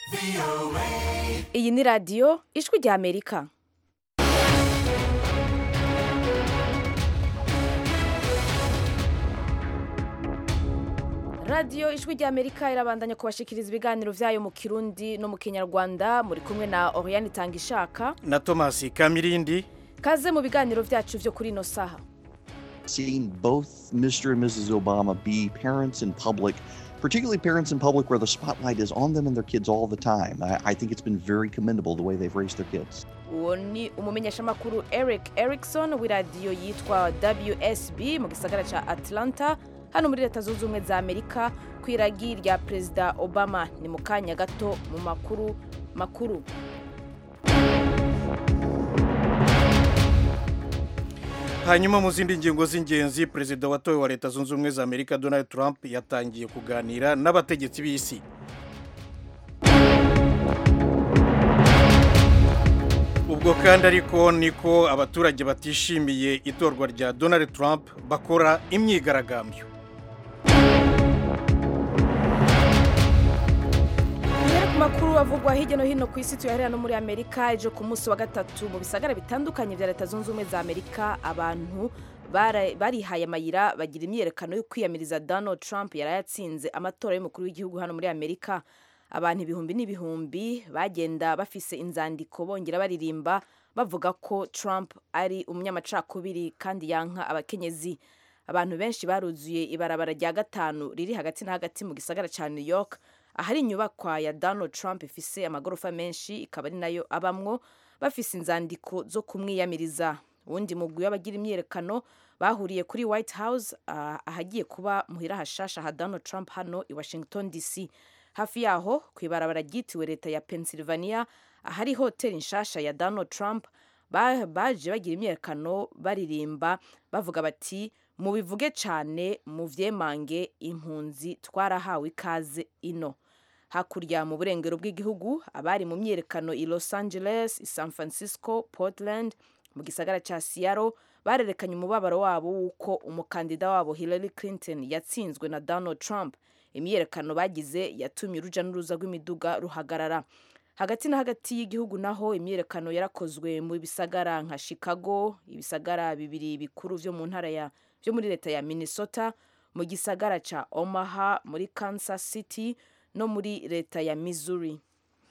iyi ni radiyo ijwi rya amerika radiyo ijwi rya amerika irabandanya kubashikiriza ibiganiro byayo mu kirundi no mu kinyarwanda muri kumwe na oriyani itanga ishaka na thomas kamirindi kaze mu biganiro byacu byo kuri ino saha seeing both Mr. and Mrs. Obama be parents in public, particularly parents in public where the spotlight is on them and their kids all the time. I, I think it's been very commendable the way they've raised their kids. uwo ni umumenyeshamakuru eric erikson w'iradiyo yitwa wsb mu gisagara cya atlanta hano muri leta zunze ubumwe za amerika ku iragi rya perezida obama ni mu kanya gato mu makuru makuru hanyuma mu zindi ngingo z'ingenzi perezida watowe wa leta zunze ubumwe za amerika donald trump yatangiye kuganira n'abategetsi b'isi ubwo kandi ariko niko abaturage batishimiye itorwa rya donald trump bakora imyigaragambyo Mbere ku makuru avugwa hirya no hino ku isi tuyaherera no muri amerika ejo ku munsi wa gatatu mu bisagara bitandukanye bya leta zunze ubumwe za amerika abantu bara- barihaye amayira bagira imyiyerekano yo kwiyamiriza donald trump yari yatsinze amatora y'umukuru w'igihugu hano muri amerika abantu ibihumbi n'ibihumbi bagenda bafise inzandiko bongera baririmba bavuga ko trump ari umunyamacakubiri kandi yanka abakenyezi abantu benshi baruzuye ibarabara rya gatanu riri hagati na hagati mu gisagara cya new york ahari inyubakwa ya donald trump ifise amagorofa menshi ikaba ari nayo abamwo bafise inzandiko zo kumwiyamiriza uwundi mugwi w'abagira imyiyerekano bahuriye kuri white house ah, ahagiye kuba muhira hashasha ha donald trump hano i washington dc hafi yaho ku ibarabara ryitiriwe leta ya pennsylvania ahari hoteli nshasha ya donald trump ba- baje bagira imyiyerekano baririmba bavuga bati mubivuge cyane muvyemange impunzi twarahawe ikaze ino hakurya mu burengero bw'igihugu abari mu myiyerekano i los angeles i san francisco portland mu gisagara cya seattle barerekanye umubabaro wabo w'uko umukandida wabo hillary clinton yatsinzwe na donald trump imyiyerekano bagize yatumye uruja n'uruza rw'imiduga ruhagarara hagati na hagati y'igihugu naho imyiyerekano yarakozwe mu bisagara nka chicago ibisagara bibiri bikuru vyo mu ntara ya vyo muri leta ya minnesota mu gisagara ca omaha muri kansas city no muri leta ya missouri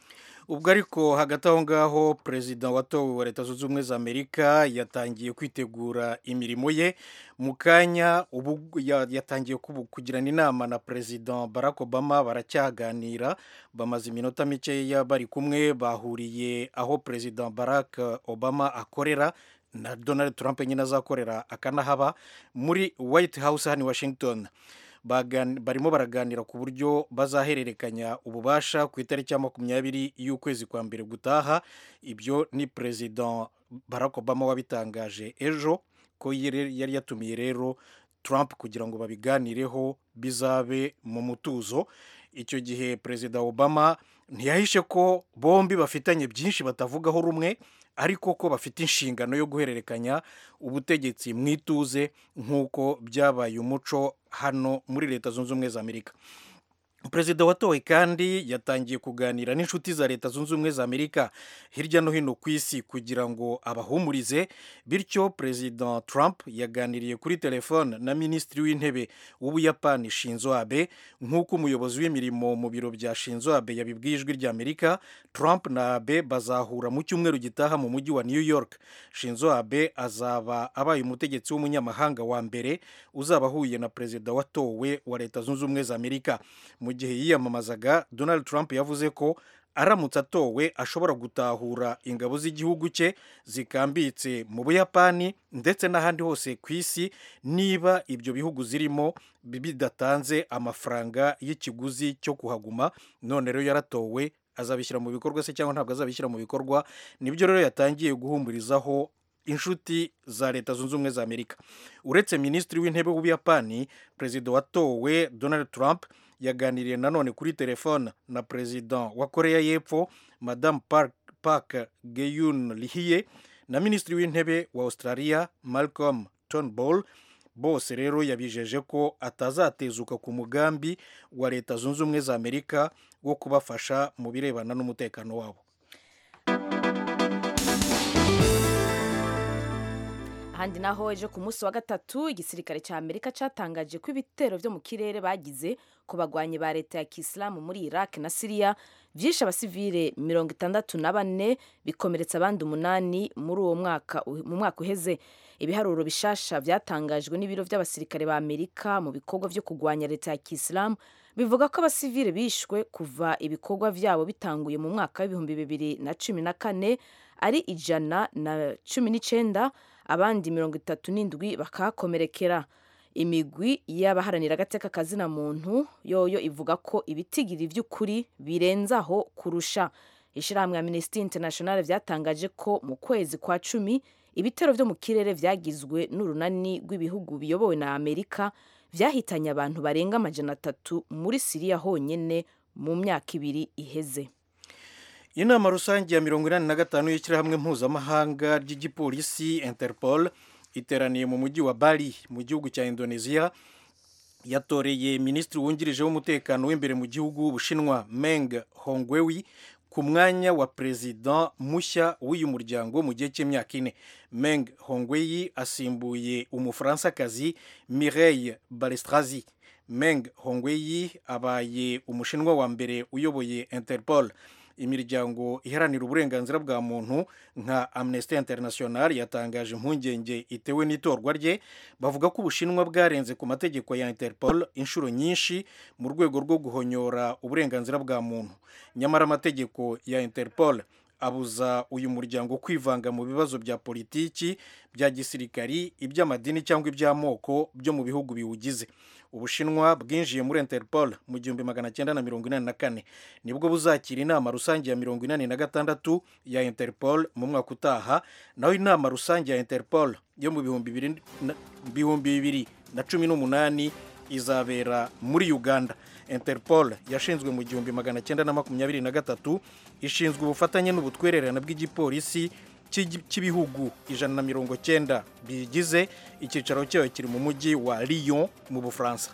ubwo ariko hagati aho ngaho perezida watowe wa leta zunze ubumwe za amerika yatangiye kwitegura imirimo ye mu kanya ubu ya- yatangiye kubu- kugirana inama na perezida barack obama baracyaganira bamaze iminota mikeya bari kumwe bahuriye aho perezida barack obama akorera na donald trump nyine azakorera akanahaba muri white house hano i washington Bagan- barimo baraganira ku buryo bazahererekanya ububasha ku itariki ya makumyabiri y'ukwezi kwa mbere gutaha ibyo ni perezida barack obama wabitangaje ejo ko yari yari yatumiye rero trump kugira ngo babiganireho bizabe mu mutuzo icyo gihe perezida obama ntiyahishe ko bombi bafitanye byinshi batavugaho rumwe ariko ko bafite inshingano yo guhererekanya ubutegetsi mu ituze nk'uko byabaye umuco hano muri leta zunze ubumwe za amerika perezida watowe kandi yatangiye kuganira n'inshuti za leta zunze ubumwe za amerika hirya no hino ku isi kugira ngo abahumurize bityo perezida trump yaganiriye kuri telefone na minisitiri w'intebe w'ubuyapani shinzo abe nk'uko umuyobozi w'imirimo mu biro bya shinzo abe yabibwiye ijwi rya amerika trump na abe bazahura mu cyumweru gitaha mu mujyi wa new york shinzo abe azaba abaye umutegetsi w'umunyamahanga wa mbere uzaba ahuye na perezida watowe wa leta zunze ubumwe za amerika mu gihe yiyamamazaga donald trump yavuze ko aramutse atowe ashobora gutahura ingabo z'igihugu cye zikambitse mu buyapani ndetse n'ahandi hose ku isi niba ibyo bihugu zirimo bidatanze amafaranga y'ikiguzi cyo kuhaguma none rero yaratowe azabishyira mu bikorwa se cyangwa ntabwo azabishyira mu bikorwa nibyo rero yatangiye guhumurizaho inshuti za leta zunze ubumwe za amerika uretse minisitiri w'intebe w'ubuyapani perezida watowe donald trump yaganiriye nanone kuri telefone na perezida wa koreya y'epfo madamu park, park geyun lihiye na minisitiri w'intebe wa australia malcolm turnbull bose rero yabijeje ko atazatezuka ku mugambi wa leta zunze ubumwe za amerika wo kubafasha mu birebana n'umutekano wabo ahandi naho ejo ku munsi wa gatatu igisirikare cya amerika cyatangaje ko ibitero byo mu kirere bagize ku bagwanyi ba leta ya kisilamu muri iraq na siriya byishe abasivile mirongo itandatu na bane bikomeretsa abandi umunani muri uwo mwaka mu mwaka uheze ibiharuro bishasha byatangajwe n'ibiro by'abasirikare ba amerika mu bikorwa byo kurwanya leta ya kisilamu bivuga ko abasivile bishwe kuva ibikorwa byabo bitanguye mu mwaka w'ibihumbi bibiri na cumi na kane ari ijana na cumi n'icyenda abandi mirongo itatu n'indwi bakahakomerekera imigwi y'abaharanira agateka kazina muntu yoyo ivuga ko ibitigiri by'ukuri birenze aho kurusha ishyirahamwe ya minisitiri international byatangaje ko mu kwezi kwa cumi ibitero byo mu kirere byagizwe n'urunani rw'ibihugu biyobowe na amerika byahitanye abantu barenga amajana atatu muri siriya honyine mu myaka ibiri iheze inama rusange ya mirongo inani na gatanu y'ishyirahamwe mpuzamahanga ry'igipolisi interpol iteraniye mu mujyi wa bali mu gihugu cya indonesia yatoreye minisitiri wungirije w'umutekano w'imbere mu gihugu w'ubushinwa meng hongwewi ku mwanya wa perezida mushya w'uyu muryango mu gihe cy'imyaka ine meng hongweyi asimbuye umufaransakazi mireille balestrazi meng hongweyi abaye umushinwa wa mbere uyoboye interpol imiryango iharanira uburenganzira bwa muntu nka amnesty international yatangaje impungenge itewe n'itorwa rye bavuga ko ubushinwa bwarenze ku mategeko ya interpol inshuro nyinshi mu rwego rwo guhonyora uburenganzira bwa muntu nyamara amategeko ya interpol abuza uyu muryango kwivanga mu bibazo bya politiki bya gisirikari iby'amadini cyangwa iby'amoko byo mu bihugu biwugize ubushinwa bwinjiye muri interpol mu gihumbi magana cyenda na mirongo inani na kane nibwo buzakira inama rusange ya mirongo inani na gatandatu ya interpol mu mwaka utaha naho inama rusange ya interpol yo mu bihumbi bibiri na cumi n'umunani izabera muri uganda interpol yashinzwe mu gihumbi magana cyenda na makumyabiri na gatatu ishinzwe ubufatanye n'ubutwererane bw'igipolisi cy'ibihugu ijana na mirongo cyenda bigize icyicaro cyayo kiri mu mujyi wa Lyon mu bufaransa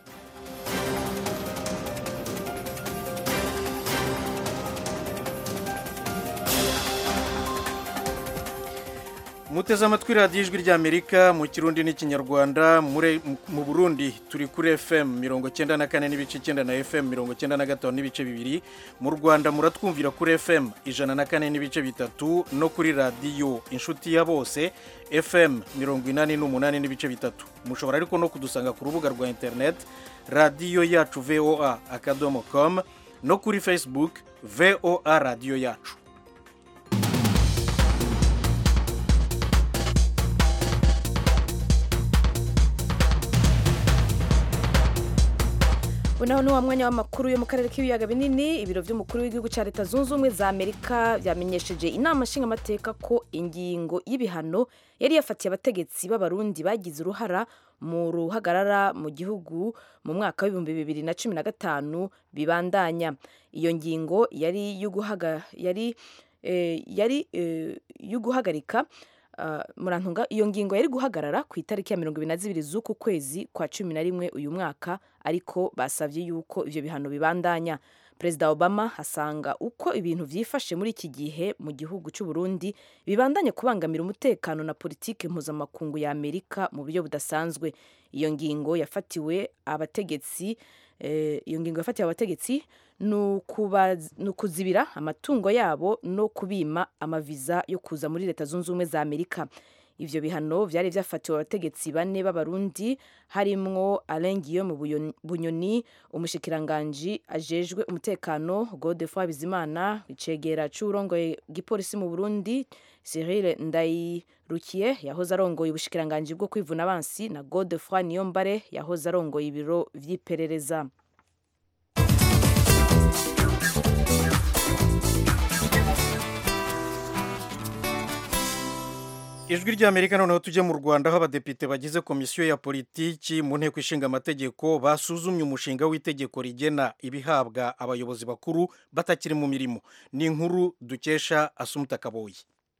muteze amatwi radiyo ijwi ry'amerika mu kirundi n'ikinyarwanda mu burundi turi kuri fm mirongo cyenda na kane n'ibice icyenda na fm mirongo cyenda na gatanu n'ibice bibiri mu rwanda muratwumvira kuri fm ijana na kane n'ibice bitatu no kuri radiyo inshuti ya bose fm mirongo inani n'umunani n'ibice bitatu mushobora ariko no kudusanga ku rubuga rwa interineti radiyo yacu voa akadomo com no kuri facebook voa radiyo yacu unaho ni wa mwanya w'amakuru yo mu karere k'ibiyaga binini ibiro by'umukuru w'igihugu cya leta zunze ubumwe za amerika byamenyesheje inama nshingamateka ko ingingo y'ibihano yari yafatiye abategetsi b'abarundi bagize uruhara mu ruhagarara mu gihugu mu mwaka w'ibihumbi bibiri na cumi na gatanu bibandanya iyo ngingo yari yo guhagarika murantunga iyo ngingo yari guhagarara ku itariki ya mirongo ibiri na zibiri z'uku kwezi kwa cumi na rimwe uyu mwaka ariko basabye yuko ibyo bihano bibandanya perezida obama asanga uko ibintu byifashe muri iki gihe mu gihugu cy'u Burundi bibandanya kubangamira umutekano na politiki mpuzamakungu ya amerika mu buryo budasanzwe iyo ngingo yafatiwe abategetsi iyo ngingo yafatiwe abategetsi ni ukuzibira amatungo yabo no kubima amaviza yo kuza muri leta zunze ubumwe za amerika ivyo bihano vyari vyafatiwe abategetsi bane b'abarundi harimwo Alain Guillaume Bunyoni umushikiranganji ajejwe umutekano Godefroid Bizimana icegera c'urongoye gipolisi mu Burundi Cyril Ndayirukiye yahoze arongoye ubushikiranganji bwo kwivuna abansi na Godefroid Niyombare yahoze arongoye ibiro vy'iperereza ijwi ry'amerika noneho tujye mu rwanda aho abadepite bagize komisiyo ya politiki mu nteko ishinga amategeko basuzumye umushinga w'itegeko rigena ibihabwa abayobozi bakuru batakiri mu mirimo ni inkuru dukesha asumuta kaboyi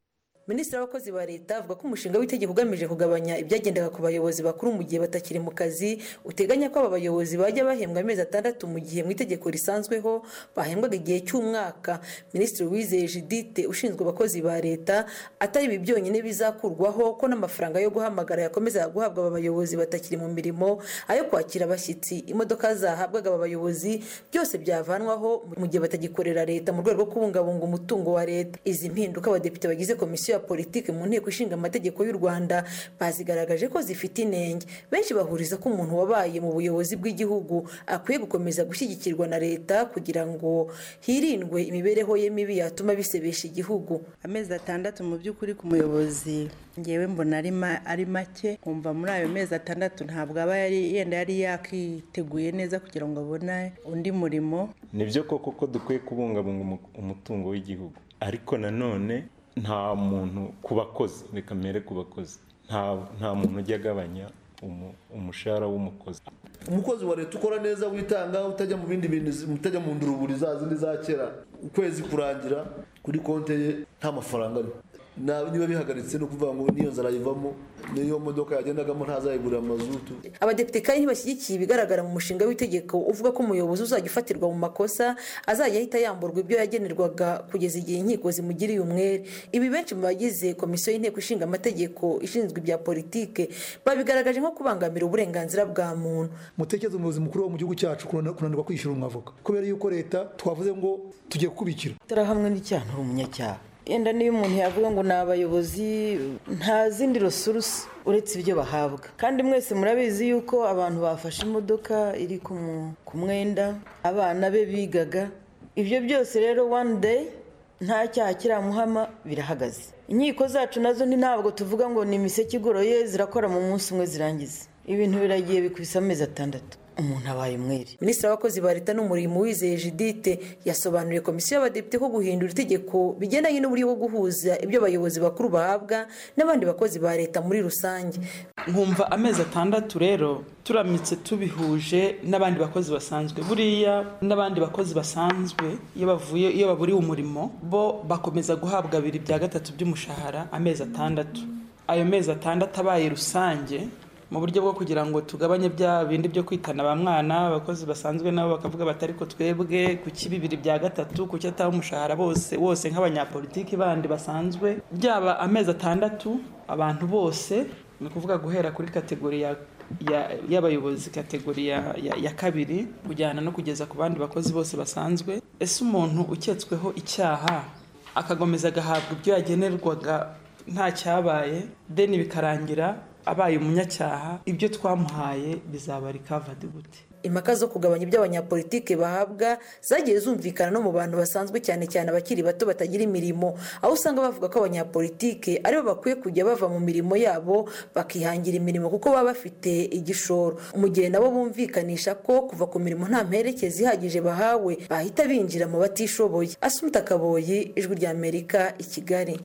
minisitiri w'abakozi ba leta avuga ko umushinga w'itegeko ugamije kugabanya ibyagendaga ku bayobozi bakuru mu gihe batakiri mu kazi uteganya ko aba bayobozi bajya bahembwa amezi atandatu mu gihe mu itegeko risanzweho bahembwaga igihe cy'umwaka minisitiri wizeye judite ushinzwe abakozi ba leta atari ibi byonyine bizakurwaho ko n'amafaranga yo guhamagara yakomeza guhabwa aba bayobozi batakiri mu mirimo ayo kwakira abashyitsi imodoka zahabwaga aba bayobozi byose byavanwaho mu gihe batagikorera leta mu rwego rwo kubungabunga umutungo wa leta izi mpinduka abadepite bagize komisiyo ya politiki mu nteko ishinga amategeko y'u rwanda bazigaragaje ko zifite inenge benshi bahuriza ko umuntu wabaye mu buyobozi bw'igihugu akwiye gukomeza gushyigikirwa na leta kugira ngo hirindwe imibereho ye mibi yatuma bisebesha igihugu amezi atandatu mu by'ukuri ku muyobozi ngewe mbona ari make nkumva muri ayo mezi atandatu ntabwo aba yari yenda yari yakiteguye neza kugira ngo abone undi murimo ni byo koko ko dukwiye kubungabunga umutungo w'igihugu ariko nanone nta muntu ku bakozi reka mbere ku bakozi nta muntu ujya agabanya umushahara w'umukozi umukozi wa leta ukora neza witanga utajya mu bindi bintu utajya mu nduruburi za zindi za kera ukwezi kurangira kuri konti ye nta mafaranga ariho niba bihagaritse ni ukuvuga ngo n'iyo nzara yivamo n'iyo modoka yagendagamo ntazayigurira amazutu abadepite kandi ntibashyigikiye ibigaragara mu mushinga w'itegeko uvuga ko umuyobozi uzajya ufatirwa mu makosa azajya ahita yamburwa ibyo yagenerwaga kugeza igihe inkiko zimugiriye umwere ibi benshi mu bagize komisiyo y'inteko ishinga amategeko ishinzwe ibya politike babigaragaje nko kubangamira uburenganzira bwa muntu mutekereze umuyobozi mukuru wo mu gihugu cyacu kunanirwa kwishyura umwavoka kubera yuko leta twavuze ngo tugiye kukubikira turahamwe n'icyaha uri umunyacyaha yenda niyo umuntu yavuga ngo ni abayobozi nta zindi resurusi uretse ibyo bahabwa kandi mwese murabizi yuko abantu bafashe imodoka iri ku mwenda abana be bigaga ibyo byose rero one day nta cyaha kiramuhama birahagaze inkiko zacu nazo ni ntabwo tuvuga ngo ni imiseke igoroye zirakora mu munsi umwe zirangiza ibintu biragiye bikubise amezi atandatu umuntu abaye umwere minisitiri w'abakozi ba leta n'umurimo wizeye judite yasobanuriye komisiyo y'abadepite ko guhindura itegeko bigendanye n'uburyo bwo guhuza ibyo abayobozi bakuru bahabwa n'abandi bakozi ba leta muri rusange nkumva amezi atandatu rero turamutse tubihuje n'abandi bakozi basanzwe buriya n'abandi bakozi basanzwe iyo bavuye iyo baburiwe umurimo bo bakomeza guhabwa abiri bya gatatu by'umushahara amezi atandatu ayo mezi atandatu abaye rusange mu buryo bwo kugira ngo tugabanye bya bindi byo kwitana ba mwana abakozi basanzwe nabo bakavuga bati ariko twebwe ku bibiri bya gatatu ku ataba umushahara bose wose nk'abanyapolitiki bandi basanzwe byaba amezi atandatu abantu bose ni ukuvuga guhera kuri kategori ya y'abayobozi kategori ya kabiri kujyana no kugeza ku bandi bakozi bose basanzwe ese umuntu uketsweho icyaha akagomeza agahabwa ibyo yagenerwaga nta cyabaye deni bikarangira abaye umunyacyaha ibyo twamuhaye bizaba rikavadi gute impaka zo kugabanya ibyo abanyapolitike bahabwa zagiye zumvikana no mu bantu basanzwe cyane cyane abakiri bato batagira imirimo aho usanga bavuga ko abanyapolitike aribo bakwiye kujya bava mu mirimo yabo bakihangira imirimo kuko baba bafite igishoro mu gihe nabo bumvikanisha ko kuva ku mirimo nta mperekezi ihagije bahawe bahita binjira mu batishoboye asumuta kaboyi ijwi rya amerika i kigali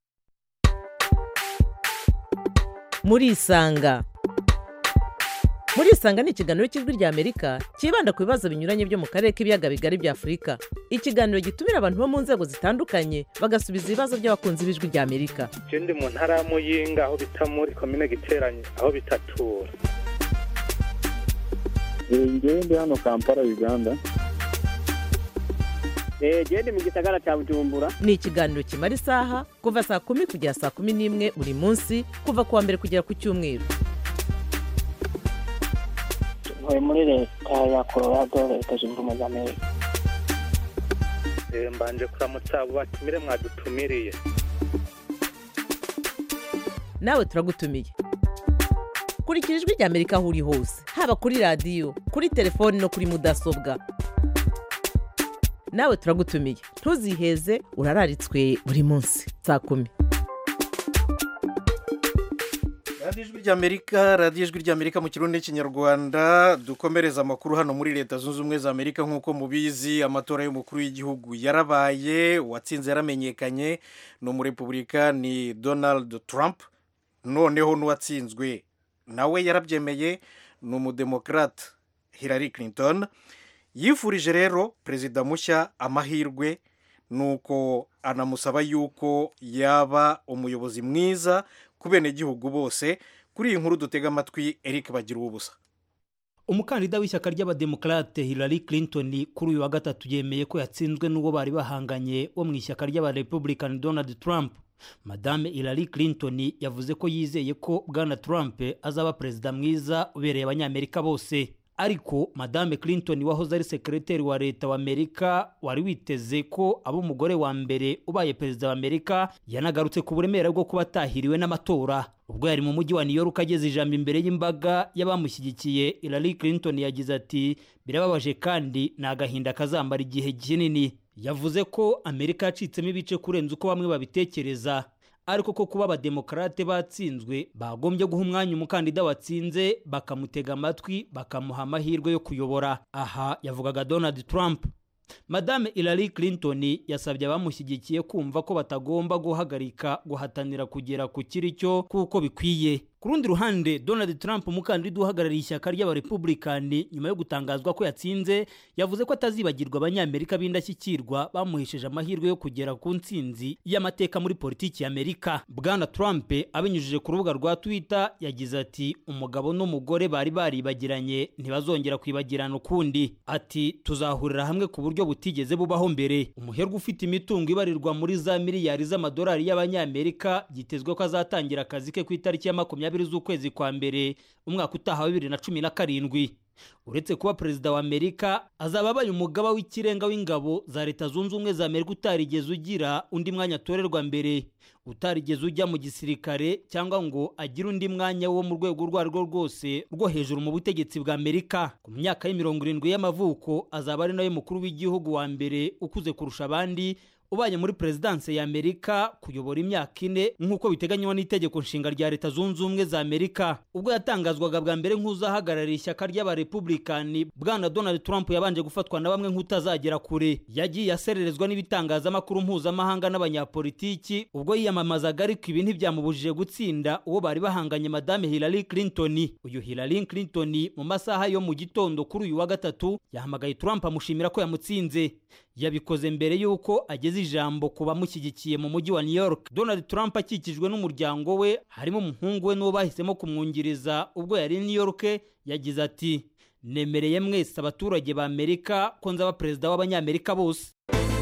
murisanga murisanga ni ikiganiro cy'ijwi rya amerika cyibanda ku bibazo binyuranye byo mu karere k'ibiyaga bigari bya afurika ikiganiro gitumira abantu bo mu nzego zitandukanye bagasubiza ibibazo by'abakunzi b'ijwi rya amerika icyo ndi mu ntara ya muyinga aho bita muri komine giteranye aho bitatura ngewe ndi hano kampala uganda genda mu gisagara cya bujumbura ni ikiganiro kimara isaha kuva saa kumi kugera saa kumi n'imwe buri munsi kuva ku wa mbere kugera ku cyumweru ntuye muri leta ya colorado leta zunze ubumwe za amerika mbanje kuramutsa abo batumire mwadutumiriye nawe turagutumiye kurikira ijwi rya amerika aho uri hose haba kuri radiyo kuri telefoni no kuri mudasobwa nawe turagutumiye ntuziheze urararitswe buri munsi saa kumi radiyo ijwi ry'amerika radiyo ijwi ry'amerika mu kirundi n'ikinyarwanda dukomereza amakuru hano muri leta zunze ubumwe za amerika nk'uko mubizi amatora y'umukuru w'igihugu yarabaye uwatsinze yaramenyekanye ni umurepubulika ni donald trump noneho n'uwatsinzwe nawe yarabyemeye ni umudemokarate hillary clinton yifurije rero perezida mushya amahirwe nuko anamusaba yuko yaba umuyobozi mwiza ku benegihugu bose kuri iyi nkuru dutega amatwi eric bagira ubusa umukandida w'ishyaka ry'abademokarate hillary clinton kuri uyu wa gatatu yemeye ko yatsinzwe n'uwo bari bahanganye wo mu ishyaka ry'abarepublican donald trump madame hillary clinton yavuze ko yizeye ko bwana trump azaba perezida mwiza ubereye abanyamerika bose ariko madame clinton wahoze ari sekereteri wa leta wa amerika wari witeze ko aba umugore wa mbere ubaye perezida wa amerika yanagarutse ku buremere bwo kuba atahiriwe n'amatora ubwo yari mu mujyi wa new york ageze ijambo imbere y'imbaga y'abamushyigikiye hillary clinton yagize ati birababaje kandi ni agahinda kazambara igihe kinini yavuze ko amerika yacitsemo ibice kurenza uko bamwe babitekereza ariko ko kuba abademokarate batsinzwe bagombye guha umwanya umukandida watsinze bakamutega amatwi bakamuha amahirwe yo kuyobora aha yavugaga donald trump madame hillary clinton yasabye abamushyigikiye kumva ko batagomba guhagarika guhatanira kugera ku kiri cyo kuko bikwiye ku rundi ruhande donald trump umukandida uhagarariye ishyaka ry'abarepublikani nyuma yo gutangazwa ko yatsinze yavuze ko atazibagirwa abanyamerika b'indashyikirwa bamuhesheje amahirwe yo kugera ku ntsinzi y'amateka muri politiki y'amerika bwana trump abinyujije ku rubuga rwa twitter yagize ati umugabo n'umugore bari baribagiranye ntibazongera kwibagirana ukundi ati tuzahurira hamwe ku buryo butigeze bubaho mbere umuherwe ufite imitungo ibarirwa muri za miliyari z'amadolari y'abanyamerika byitezwe ko azatangira akazi ke ku itariki ya makumyabiri z'ukwezi kwa mbere umwaka utaha wa bibiri na cumi na karindwi uretse kuba perezida wa amerika azaba abaye umugaba w'ikirenga w'ingabo za leta zunze ubumwe za amerika utarigeze ugira undi mwanya atorerwa mbere utarigeze ujya mu gisirikare cyangwa ngo agire undi mwanya wo mu rwego urwo ari rwo rwose rwo hejuru mu butegetsi bwa amerika ku myaka y'imirongo irindwi y'amavuko azaba ari nawe mukuru w'igihugu wa mbere ukuze kurusha abandi ubaye muri perezidanse ya amerika kuyobora imyaka ine nk'uko biteganywa n'itegeko nshinga rya leta zunze ubumwe za amerika ubwo yatangazwaga bwa mbere nk'uzahagarariye ishyaka ry'abarepublikani bwana donald trump yabanje gufatwa na bamwe nk'utazagera kure yagiye asererezwa n'ibitangazamakuru mpuzamahanga n'abanyapolitiki ubwo yiyamamazaga ariko ibi ntibyamubujije gutsinda uwo bari bahanganye madame hillary clinton uyu hillary clinton mu masaha yo mu gitondo kuri uyu wa gatatu yahamagaye trump amushimira ko yamutsinze yabikoze mbere y'uko ageze ijambo ku bamushyigikiye mu mujyi wa new york donald trump akikijwe n'umuryango we harimo umuhungu we n'uwo bahisemo kumwungiriza ubwo yari new york yagize ati nemereye mwese abaturage ba amerika ko nzaba perezida w'abanyamerika bose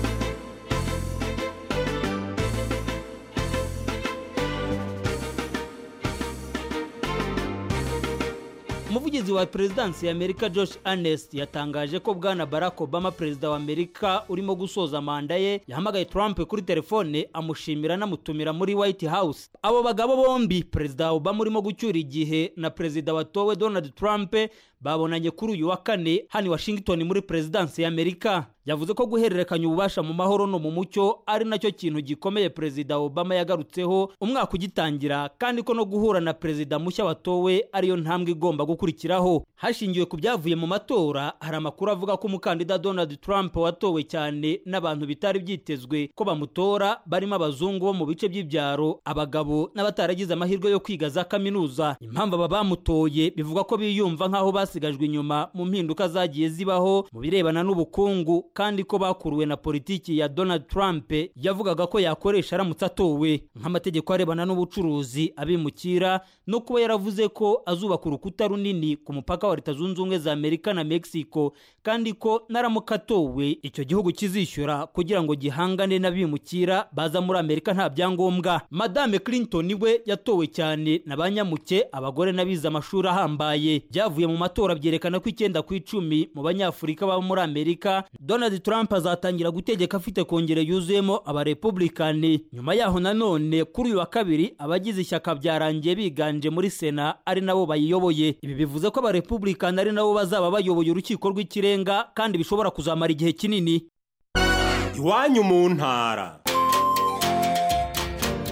umuvugizi wa perezidansi ya amerika josh Earnest yatangaje ko bwana barack obama perezida wa amerika urimo gusoza manda ye yahamagaye trump kuri telefone amushimira anamutumira muri white house abo bagabo bombi perezida obama urimo gucyura igihe na perezida watowe donald trump babonanye kuri uyu wa kane hano i washington muri perezidansi ya amerika yavuze ko guhererekanya ububasha mu mahoro no mu mucyo ari nacyo kintu gikomeye perezida obama yagarutseho umwaka ugitangira kandi ko no guhura na perezida mushya watowe ariyo ntambwe igomba gukurikiraho hashingiwe ku byavuye mu matora hari amakuru avuga ko umukandida donald trump watowe cyane n'abantu bitari byitezwe ko bamutora barimo abazungu bo mu bice by'ibyaro abagabo n'abataragize amahirwe yo kwiga za kaminuza impamvu aba bamutoye bivuga ko biyumva nk'aho basigajwe inyuma mu mpinduka zagiye zibaho mu birebana n'ubukungu kandi ko bakuruwe na politiki ya donald trump yavugaga ko yakoresha aramutse atowe nk'amategeko arebana n'ubucuruzi abimukira no kuba yaravuze ko azubaka urukuta runini ku mupaka wa leta zunze ubumwe za amerika na mexico kandi ko naramuka atowe icyo gihugu kizishyura kugira ngo gihangane n'abimukira baza muri amerika nta byangombwa madame clinton we yatowe cyane na ba nyamuke abagore n'abize amashuri ahambaye byavuye mu matora byerekana ko icyenda ku icumi mu banyafurika baba muri amerika donald trump azatangira gutegeka afite kongere yuzuyemo abarepublikani nyuma yaho nanone kuri uyu wa kabiri abagize ishyaka byarangiye biganje muri sena ari nabo bayiyoboye ibi bivuze ko abarepublikani ari nabo bazaba bayoboye urukiko rw'ikirenga kandi bishobora kuzamara igihe kinini iwanyu mu ntara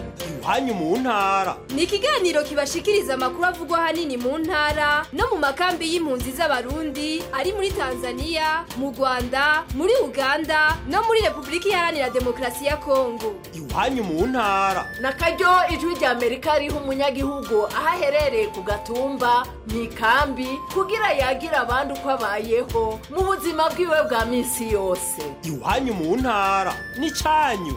iwanyu mu ntara ni ikiganiro kibashikiriza amakuru avugwa ahanini mu ntara no mu makambi y'impunzi z'abarundi ari muri tanzania mu rwanda muri uganda no muri repubulika iharanira demokarasi ya kongo iwanyu mu ntara na karyo ijwi rya amerika riha umunyagihugu aho aherereye ku gatumba mu ikambi kugira yagira abandi uko abayeho mu buzima bwiwe bwa minsi yose iwanyu mu ntara n'icyanyu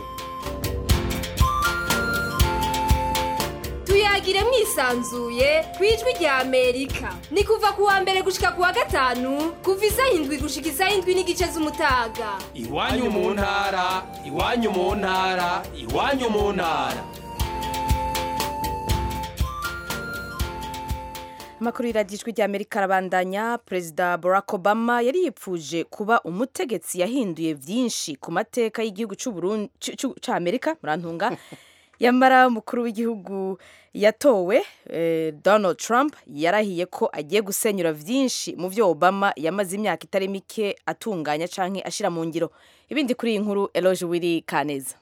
tuyagire mwisanzuye ku ijwi rya amerika ni kuva ku wa mbere gushika ku wa gatanu kuva isaha indwi gushika isaha indwi n'igice z'umutaga iwanyu mu ntara iwanyu mu ntara iwanyu mu ntara amakuru y'iradiyo rya amerika arabandanya perezida barack obama yari yipfuje kuba umutegetsi yahinduye byinshi ku mateka y'igihugu cy'amerika murantunga yamara umukuru w'igihugu yatowe donald trump yarahiye ko agiye gusenyura byinshi mu byo obama yamaze imyaka itari mike atunganya cyangwa ashyira mu ngiro ibindi kuri iyi nkuru eroge wiri kaneza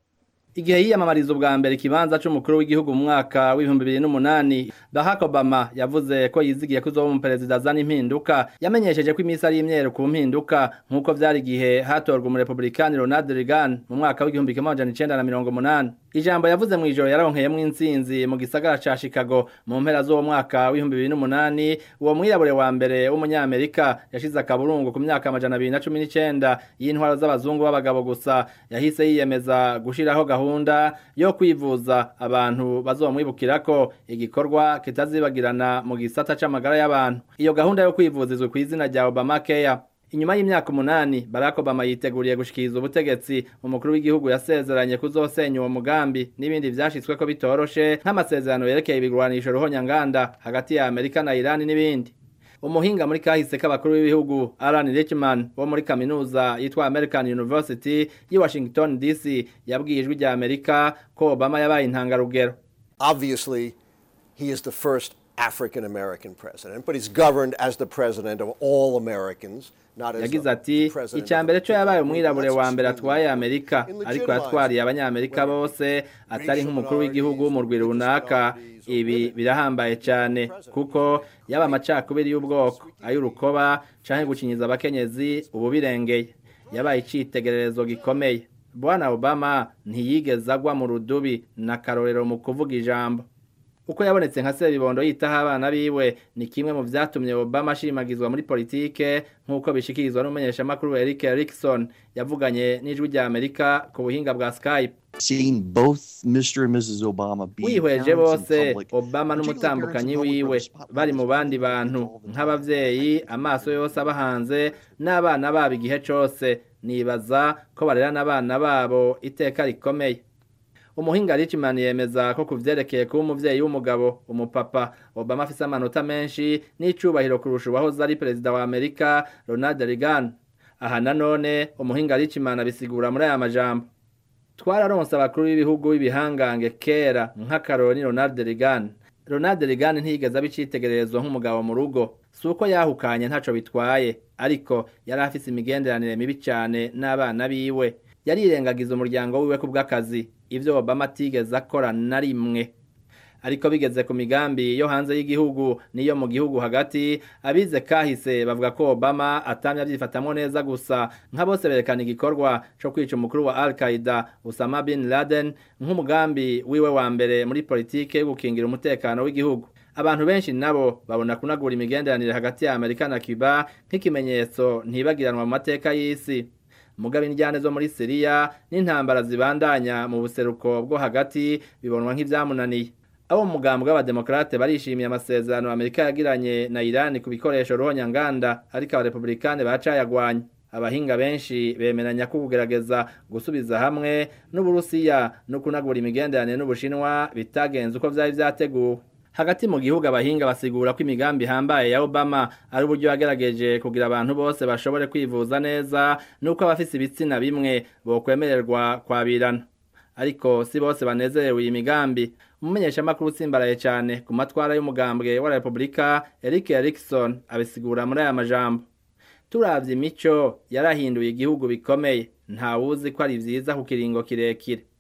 igihe yiyamamariza ubwa mbere ikibanza c'umukuru w'igihugu mu mwaka w'ibihumbi bibiri n'umunani Barack Obama yavuze ko yizigiye ko uzoba umuperezida azana impinduka yamenyesheje ko iminsi ari imyeru ku mpinduka nk'uko vyari igihe hatorwa umurepublikani Ronald Reagan mu mwaka w'igihumbi kimwe amajana icenda na mirongo umunani ijambo yavuze mu ijoro yararonkeyemwo intsinzi mu gisagara ca Chicago mu mpera z'uwo mwaka w'ibihumbi bibiri n'umunani uwo mwirabure wa mbere w'umunyamerika yashize akaburungu ku myaka amajana abiri na cumi n'icenda y'intwaro z'abazungu b'abagabo gusa yahise yiyemeza gushiraho gahunda yo kwivuza abantu bazomwibukira ko igikorwa kitazibagirana mu gisata c'amagara y'abantu iyo gahunda yo kwivuza izwi ku izina rya Obamacare inyuma y'imyaka umunani Barack Obama yiteguriye gushikiriza ubutegetsi umukuru w'igihugu yasezeranye kuzosenya uwo mugambi n'ibindi vyashitswe ko bitoroshe nk'amasezerano yerekeye ibigwanisho ruhonyanganda hagati ya Amerika na Iran n'ibindi umuhinga muri kahise k'abakuru b'ibihugu Alan Richman wo muri kaminuza yitwa American University yi Washington DC yabwiye ijwi rya Amerika ko Obama yabaye intangarugero Obviously he is the first African American president but he's governed as the president of all Americans yagize ati icya mbere cyo yabaye umwirabure wa mbere atwaye amerika ariko yatwariye abanyamerika bose atari nk'umukuru w'igihugu w'umurwi runaka ibi birahambaye cyane kuko yaba amacakubiri y'ubwoko ay'urukoba cyangwa gukinyiza abakenyezi ubu birengeye yabaye icyitegererezo gikomeye bwana obama ntiyigeze agwa mu rudubi na karorero mu kuvuga ijambo uko yabonetse nka sebibondo yitaho abana biwe ni kimwe mu vyatumye Obama ashimagizwa muri politike nk'uko bishikirizwa n'umumenyeshamakuru Eric Erickson yavuganye n'ijwi rya Amerika ku buhinga bwa Skype Seeing both Mr. and Mrs. Obama be wihweje bose Obama n'umutambukanyi wiwe bari mu bandi bantu nk'abavyeyi amaso yose abahanze n'abana babo igihe cose nibaza ko barera n'abana babo iteka rikomeye umuhinga Richman yemeza ko kuvyerekeye kuba umuvyeyi w'umugabo umupapa Obama afise amanota menshi n'icubahiro kurusha uwahoze ari perezida wa Amerika Ronald Reagan aha nanone umuhinga Richman abisigura muri aya majambo twararonse abakuru b'ibihugu b'ibihangange kera nk'akaroni Ronald Reagan Ronald Reagan ntiyigeze abicitegererezo nk'umugabo mu rugo si uko yahukanye ntaco bitwaye ariko yari afise imigenderanire mibi cyane n'abana biwe yarirengagiza umuryango wiwe ku bw'akazi ibyo Obama atigeze akora na rimwe ariko bigeze ku migambi yo hanze y'igihugu niyo mu gihugu hagati abize kahise bavuga ko Obama atamye abyifatamwo neza gusa nka bose berekana igikorwa cyo kwica umukuru wa Al-Qaeda Osama bin Laden nk'umugambi wiwe wa mbere muri politike yo gukingira umutekano w'igihugu abantu benshi nabo babona kunagura imigenderanire hagati ya Amerika na Cuba nk'ikimenyetso ntibagiranwa mu mateka y'isi mugabe injyane zo muri Syria n'intambara zibandanya mu buseruko bwo hagati bibonwa nk'ivyamunaniye abo mu mugambwe w'abademokrate barishimiye amasezerano Amerika yagiranye na Iran ku bikoresho ruhonyanganda ariko abarepublikane bacayagwanya abahinga benshi bemeranya ko kugerageza gusubiza hamwe n'uburusiya no kunagura imigenderanire n'ubushinwa bitagenze uko vyari vyateguwe hagati mu gihugu abahinga basigura ko imigambi ihambaye ya Obama ari uburyo yagerageje kugira abantu bose bashobore kwivuza neza nuko abafise ibitsina bimwe bokwemererwa kwabirana ariko si bose banezerewe iyi migambi umumenyeshamakuru utsimbaraye cyane ku matwara y'umugambwe wa Republika Eric Erickson abisigura muri aya majambo turavye imico yarahinduye igihugu bikomeye ntawuzi ko ari vyiza ku kiringo kirekire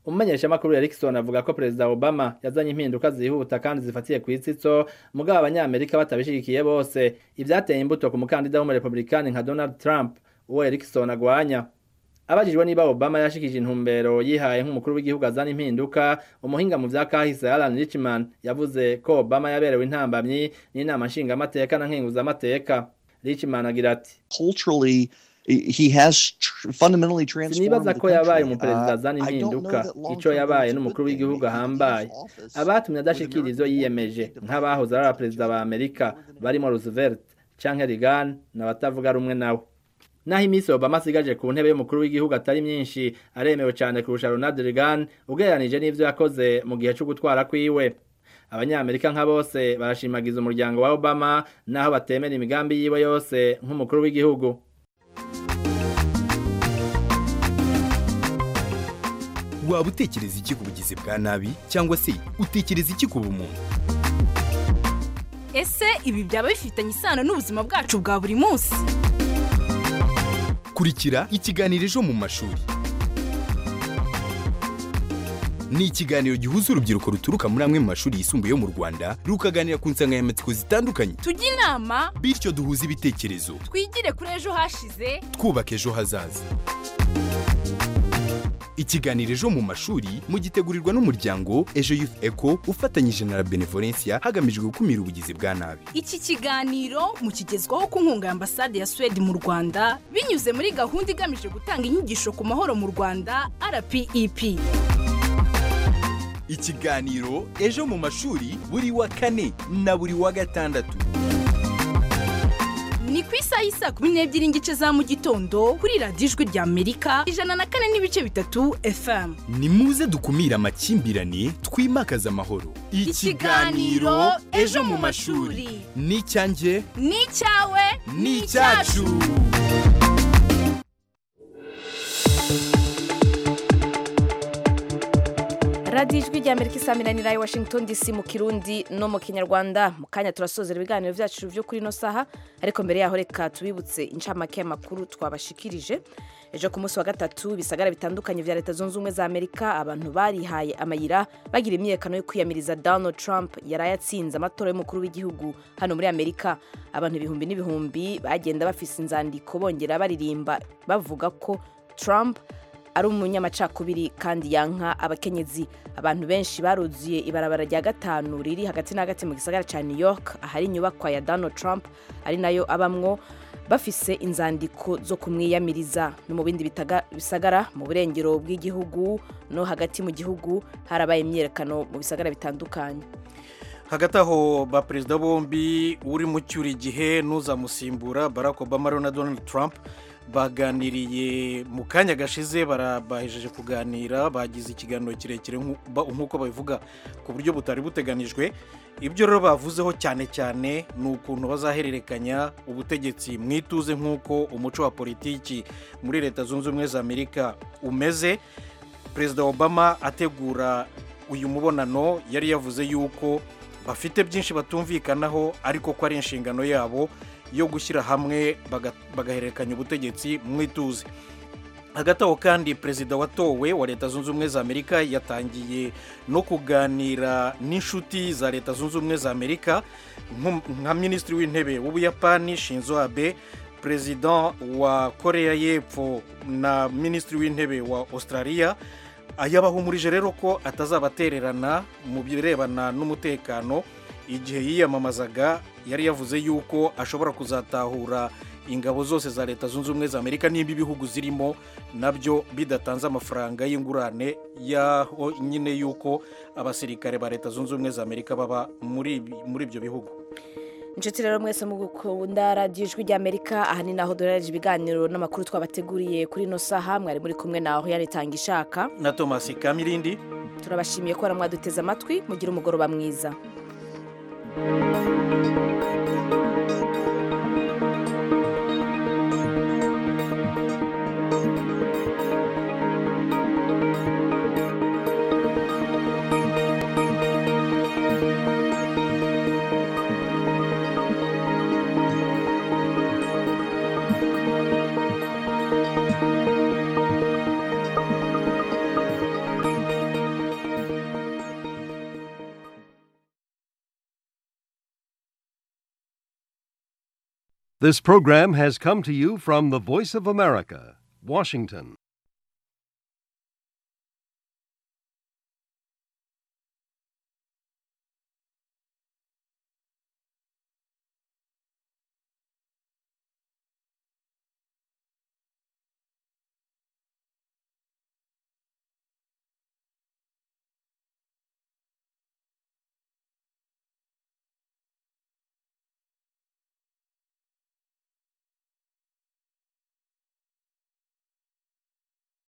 umumenyeshamakuru Erickson avuga ko perezida Obama yazanye impinduka zihuta kandi zifatiye ku itsitso mugabo abanyamerika batabishigikiye bose ivyateye imbuto ku mukandida w'umurepublikani nka Donald Trump uwo Erickson agwanya abajijwe niba Obama yashikije intumbero yihaye nk'umukuru w'igihugu azana impinduka umuhinga mu vya kahise Alan Richman yavuze ko Obama yaberewe intambamyi n'inama nshingamateka na nkenguzamateka Richman agira ati Culturally, he has tr- fundamentally transformed sinibaza the ko yabaye country. umuperezida Uh, azana I don't know impinduka that long ico term yabaye that's a n'umukuru good thing. w'igihugu ahambaye abatumye adashikira ivyo yiyemeje nk'abahoze ari abaperezida ba amerika barimo roosevelt canke reagan n'abatavuga rumwe nawe naho iminsi obama asigaje ku ntebe y'umukuru w'igihugu atari myinshi aremewe cane kurusha ronald reagan ugereranije n'ivyo yakoze mu gihe co gutwara kwiwe abanyamerika nka bose barashimagiza umuryango wa obama naho batemera imigambi yiwe yose nk'umukuru w'igihugu waba utekereza iki ku bugizi bwa nabi cyangwa se utekereza iki ku bumuntu ese ibi byaba bifitanye isano n'ubuzima bwacu bwa buri munsi kurikira ikiganiro ejo mu mashuri ni ikiganiro gihuza urubyiruko ruturuka muri amwe mu mashuri yisumbuye yo mu rwanda rukaganira ku nsanganyamatsiko zitandukanye tujye inama bityo duhuze ibitekerezo twigire kuri ejo hashize twubaka ejo hazaza ikiganiro ejo mu mashuri mugitegurirwa n'umuryango ejo youth eco ufatanyije na la benevolencia hagamijwe gukumira ubugizi bwa nabi iki kiganiro mukigezwaho ku nkunga ya ambasade ya suwede mu rwanda binyuze muri gahunda igamije gutanga inyigisho ku mahoro mu rwanda rpep ikiganiro ejo mu mashuri buri wa kane na buri wa gatandatu ni ku isaha y'isa kumi n'ebyiri n'igice za mu gitondo kuri radiyo ijwi rya amerika ijana na kane n'ibice bitatu fm ni muze dukumire amakimbirane twimakaze amahoro Ikiganiro Ejo mu mashuri. ni icyanjye ni icyawe ni icyacu radiyo ijwi rya amerika isaminanira i washington dc mu kirundi no mu kinyarwanda mu kanya turasozera ibiganiro byacu byo kuri ino saha ariko mbere yaho reka tubibutse incamake y'amakuru twabashikirije ejo ku munsi wa gatatu ibisagara bitandukanye bya leta zunze ubumwe za amerika abantu barihaye amayira bagira imyiyerekano yo kwiyamiriza donald trump yari ayatsinze amatora y'umukuru w'igihugu hano muri amerika abantu ibihumbi n'ibihumbi bagenda bafise inzandiko bongera baririmba bavuga ko trump ari umunyamacakubiri kandi yanka abakenyezi abantu benshi baruzuye ibarabara rya gatanu riri hagati na hagati mu gisagara cya new york ahari inyubakwa ya donald trump ari nayo abamwo bafise inzandiko zo kumwiyamiriza no mu bindi bitaga- bisagara mu burengero bw'igihugu no hagati mu gihugu harabaye imyiyerekano mu bisagara bitandukanye hagati aho ba perezida bombi uri mu cyura igihe n'uzamusimbura barack obama na donald trump baganiriye mu kanya gashize bara- bahejeje kuganira bagize ikiganiro kirekire nk'u- ba- nk'uko babivuga ku buryo butari buteganijwe ibyo rero bavuzeho cyane cyane ni ukuntu bazahererekanya ubutegetsi mu ituze nk'uko umuco wa politiki muri leta zunze ubumwe za amerika umeze perezida obama ategura uyu mubonano yari yavuze yuko bafite byinshi batumvikanaho ariko ko ari inshingano yabo yo gushyira hamwe baga- bagahererekanya ubutegetsi mu ituze hagati aho kandi perezida watowe wa leta zunze ubumwe za amerika yatangiye no kuganira n'inshuti za leta zunze ubumwe za amerika nko- nka minisitiri w'intebe w'ubuyapani shinzo abe perezida wa koreya y'epfo na minisitiri w'intebe wa australia yabahumurije rero ko atazabatererana mu birebana n'umutekano igihe yiyamamazaga yari yavuze yuko ashobora kuzatahura ingabo zose za leta zunze ubumwe za amerika nimba ibihugu zirimo nabyo bidatanze amafaranga y'ingurane yaho nyine yuko abasirikare ba leta zunze ubumwe za amerika baba muri ibi- muri ibyo bihugu inshuti rero mwese mu gukunda radiyo ijwi ry'amerika aha ni naho duherereje ibiganiro n'amakuru twabateguriye kuri ino saha mwari muri kumwe naho yanitanga ishaka na thomas kamirindi turabashimiye ko mwaduteze amatwi mugire umugoroba mwiza This program has come to you from the Voice of America, Washington.